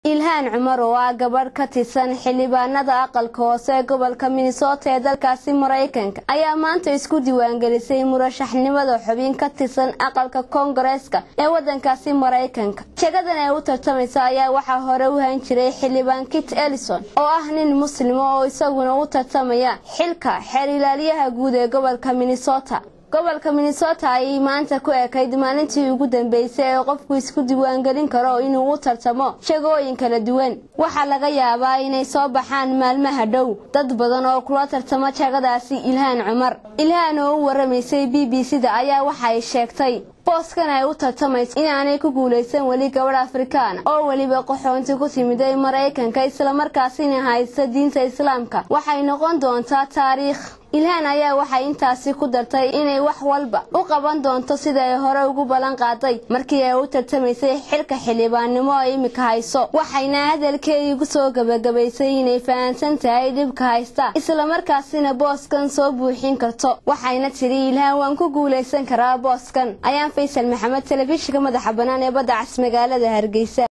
ilhaan cumar oo ah gabadh ka tirsan xildhibaanada aqalka hoose ee gobolka minnesota ee dalkaasi maraykanka ayaa maanta isku diiwaangelisay murashaxnimada xubin ka tirsan aqalka koongareeska ee wadankaasi maraykanka jagadan ay u tartamaysa ayaa waxaa hore u han jiray xildhibaan kit elison oo ah nin muslima oo isaguna u tartamaya xilka xeer ilaaliyaha guud ee gobolka minnesota gobolka minnesota ayay maanta ku ekayd maalintii ugu dambeysay ee qofku isku diiwaangelin karo inuu u tartamo shagooyin kala duwan waxaa laga yaabaa inay soo baxaan maalmaha dhow dad badan oo kula tartamo jagadaasi ilhaan cumar ilhaan oo u waramaysay b b c da ayaa waxay sheegtay booskan ay u tartamayso inaanay ku guulaysan weli gabadh afrikaan oo weliba qaxoonti ku timiday maraykanka islamarkaasina haysta diinta islaamka waxay noqon doontaa taariikh ilhaan ayaa waxay intaasi ku dartay inay wax walba u qaban doonto sida ay hore ugu ballan qaaday markii ay u tartamaysay xilka xildhibaannimo ay imika hayso waxayna hadalkeedii ku soo gebagabaysay inay fahamsan tahay dhibka haysta islamarkaasina booskan soo buuxin karto waxayna tidhi ilhaan waan ku guulaysan karaa booskan ayaan faysal maxamed telefishinka madaxa bannaan ee badda cas magaalada hargeysa